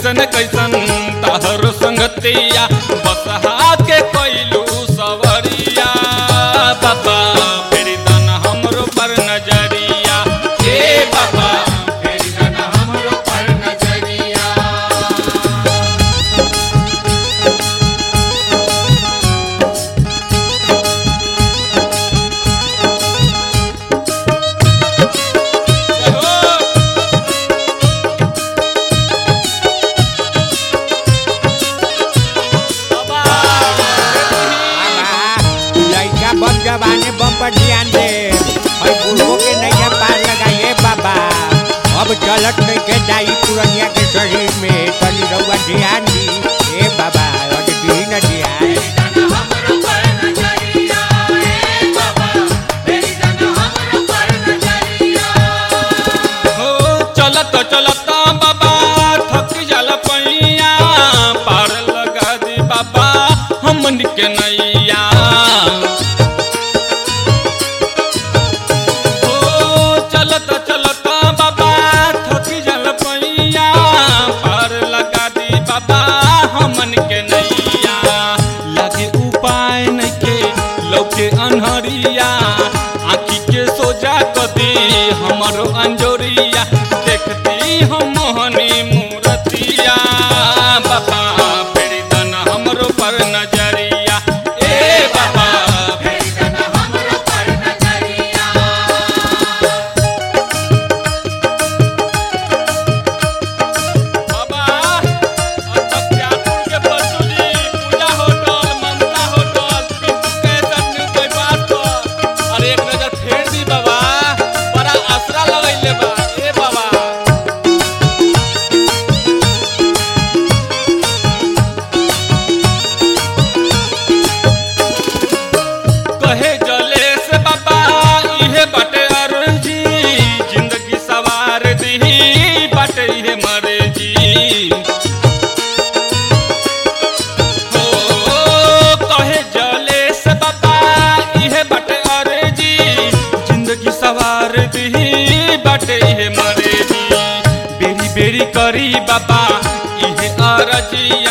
कैसन कैसन तहर संगतिया बसहा के कैलू सवरिया बाबा फेरी दन हमरो पर नजरिया ए बाबा फेरी दन हमरो पर नजरिया लड़का बम जवाने बम पर ध्यान दे और बूढ़ों के नैया पार लगाइए बाबा अब चलत नहीं के जाई पुरनिया के शरीर में तनी रउआ ध्यान दी ए बाबा और दी न ध्यान हो चलत चलत बाबा थक जल पैया पार लगा दी बाबा हमन के नैया हो चलत चलत बाबा थक जल पैया पार लगा दी बाबा हमन के नैया लगे उपाय नइखे लौके अनहरिया आँखी के सोजा कदी हमरो अंजोरिया देखती हम मोहनी मूरतिया बाबा फेरी दन हमरो पर नजरिया ए बाबा फेरी दन हमरो पर नजरिया बाबा अत्यापुर के बसुली पूजा होटल ममता होटल पिंटू कैसन न्यू के बात पर अरे एक नजर फेर दी बाबा बड़ा आसरा लगैले बा ए बाबा कहे जले से बाबा इहे बाटे अर्जी जिंदगी सवार दी बाटे इहे मर्जी हो कहे जले से बाबा इहे बाटे अर्जी जिंदगी सवार दी बाटे इहे मर्जी बेरी बेरी करी बाबा इहे अर्जी